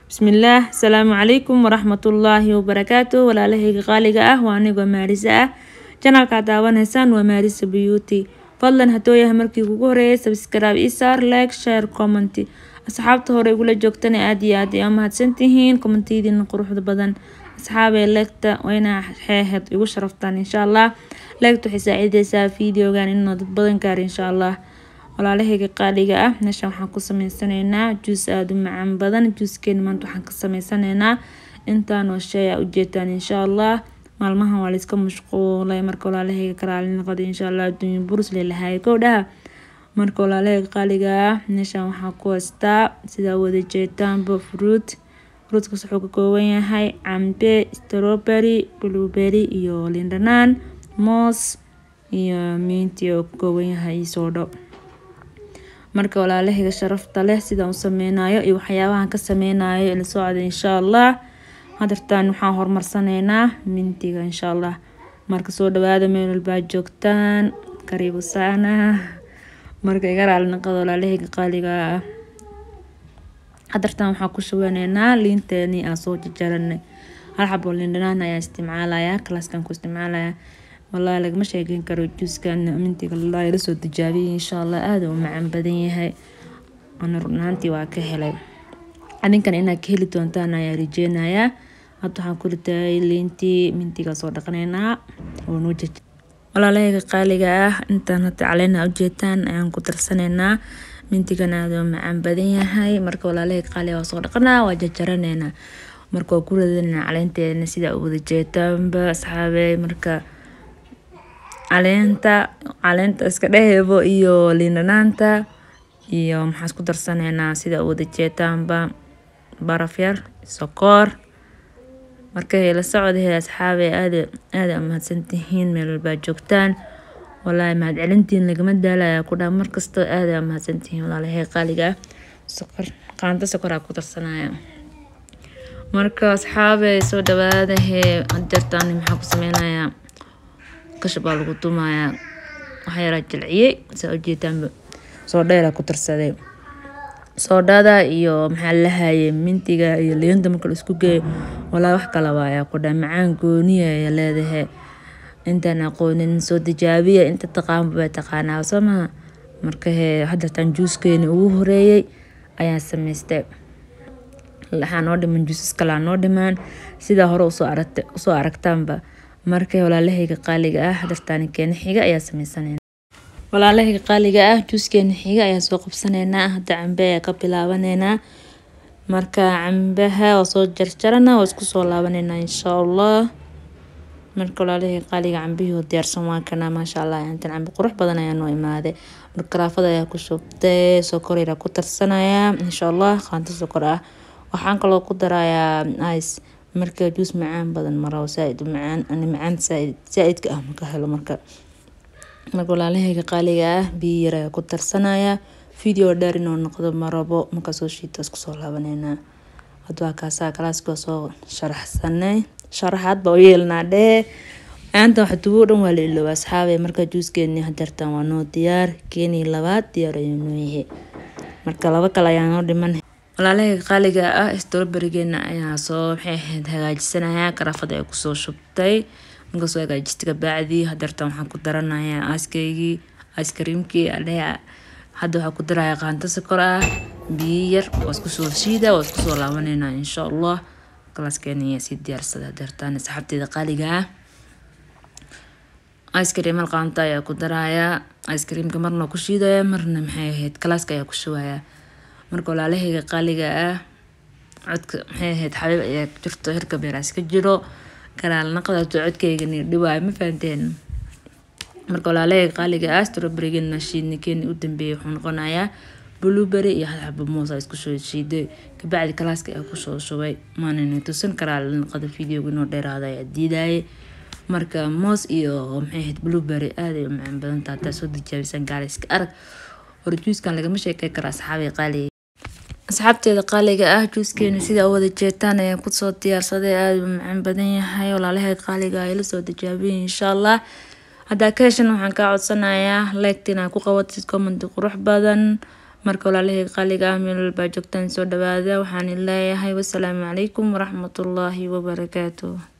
bismillaah asalaamu calaykum waraxmatullaahi wabarakaatu walaalahayga qaaliga ah waa anigoo maarisa ah janalkaa daawanaysaan waa maarisa beauty fadlan hadduu yahay markii kugu horeeyay sabscribe isaar like share comment asxaabta hore igula joogtana aad iyo aad ay mahadsantihiin kommentiyadiina quruxda badan asxaabee leegta wayna xeeheed igu sharaftaan insha allah leegta waxay saacideysaa videogan inuu dad badan gaaro insha allah walaalahayga qaaliga ah meeshan waxaan ku sameysanaynaa juus aada u macaan badan juuskeena maanta waxaan ka sameysanaynaa intaanoo shay a ujeetaan insha allah maalmahan waa layska mashquulay marka walaalahayga karaali noqda insha allah adduunya burus leelahay kow dhaha marka walaalahayga qaaliga ah meeshan waxaan ku haystaa sidaa wada jeetaanba fruit fruutkaas wuxuu ka kooban yahay cambe strawberry blueberry iyo lindhanaan moos iyo miinti oo ka kooban yahay soodho marka walaalahayga sharafta leh sidaan u sameynayo iyo waxyaabahan ka sameynayo ila socda insha allah hadartaan waxaan horumarsanaynaa mintiga insha allah marka soo dhawaada meel walbaa joogtaan kariibu saana marka iga raali naqada walaalahayga qaaliga ah hadartaan waxaan ku shaweyneynaa liinteeni aan soo jajaranay hal xabo lindhanaan ayaa isticmaalaya kalaaskan ku isticmaalaya wallaahi lagama sheegeyn karo juuskan mintiga lalaahi lasoo tijaabiyay insha allah aada u macaan badan yahay ana runaantii waa ka helay adinkan inaad ka heli doontaan ayaa rajeynayaa hadda waxaan ku ritaay liintii mintiga soo dhaqanaynaa oo noo jaj walaalahayga qaaliga ah intaan hadda caleena ujeetaan ayaan ku darsanaynaa mintigan aada u macaan badan yahay marka walaalahayga qaaliga waa soo dhaqanaa waa jajaranaynaa marka waa ku radanaynaa caleenteedana sidaa u wada jeetaanba asxaabey marka caleenta caleenta iska dhehebo iyo liindhanaanta iyo maxaan isku darsanaynaa sida wada jeetaanba baraf yar sokoor marka la socdahe asxaabe aada aada mahadsantihiin meel walbaa joogtaan walaahi mahad celintiin lagama daalaya ku dhaa markasta aada mahadsantihiin walaalahay qaaliga ah sokor qaanta sokoraa ku darsanaya marka asxaabe soo dhawaadahe jartaan maxaa ku sameynayaa kasha baa lagu dumayaa waxaa yaraa jilciyey saa ujeetaanba soodheela ku darsaday soodhada iyo maxaa lahayay mintiga iyo liinta marka la isku geeyo walaa wax kala waayaa ku dhaa macaan gooniya ay leedahay intaan aqoonin soo tijaabiya inta taqaanba bay taqaanaa soo maha marka hee hadartaan juuskeeni ugu horeeyey ayaan samaystay waxaa noo dhiman juusas kalaa noo dhimaan sidaa hore usoo aragta usoo aragtaanba marka walaalahayga qaaliga ah hadartaan keena xiga ayaa sameysanayna walaalahayga qaaliga ah juuskeena xiga ayaa soo qabsanaynaa hadda cambe ayaa ka bilaabaneynaa marka cambaha waa soo jarjarana waa isku soo laabaneynaa insha allah marka walaalahayga qaaliga cambihii diyaarsan waa kana maasha allah intan cambe qurux badan ayaa noo imaaday marka karaafada ayaa ku shubtay sokor yaraa ku tarsanaya insha allah qaanto sokor ah waxaan kaloo ku darayaa ice marka juus macaan badan maro saaid macaan ani macaan saaidka ah maka helo marka marka walaalahayga qaaliga ah biyo yar ayaa ku tarsanaya video dheer inuu noqdo marabo markaa soo shiita isku soo laabaneynaa hadda waa kaasaa kalaaska soo sharaxsanay sharaxaad baa u yeelnaa dhee maanta wax dubo dhan waa la ilooba asxaabe marka juuskeeni hajartan waa noo diyaar keenii labaad diyaar ayuu noo yahay marka laba kale ayaa noo dhiman walaalahayga qaaliga ah strawberrygeena ayaa soo maxay ahayd hagaajisanaya karaafada ay kusoo shubtay markaasoo hagaajista kabacdii hadartan waxaan ku daranayaa aaskaygii aiskariimkii adheha hadda waxaa ku daraya qaanto sokor ah biyo yar waa isku soo shiida waa isku soo laabaneynaa insha allah kalaaskeena ayaa sii diyaarsada hadartan asxaabteeda qaaliga ah aiskariim hal qaanto ayaa ku daraya aiskariimka marna ku shiidaya marna maxay ahayd kalaaska ayaa ku shubaya marka walaalahayga qaaliga ah codka maxay ahayd xabiib ayaa jirto hirka beeraas ka jiro karaal naqdato codkaygani dhibaayo ma fahanteen marka walaalahayga qaaliga ah strawberrygena shiidnikeeni u dambeeyay wuxuu noqonayaa blueberry iyo hal xabo moos aa isku soo shiiday kabacdi kalaaska ayaa kusoo shubay maanana tusan karaal naqada videoga inoo dheeraada ayaa diidayay marka moos iyo maxay ahayd blueberry aada ay u macaan badan tahay hataa soo tijaabisan gaarayska arag hore juuskan lagama sheekey karo asxaabay qaaliga asxaabteeda qaaliga ah juuskeena sidaa u wada jeetaan ayaan kusoo diyaarsaday aada u macaan badan yahay walaalahay qaaliga ay lasoo tijaabiyay insha allah haddaa ka heshan waxaan kaa codsanayaa leegta inaad ku qabatid commenti qurux badan marka walaalahayga qaaliga ah meel walbaa joogtaan soo dhawaada waxaan leeyahay wasalaamu calaykum waraxmatullaahi wabarakaatuh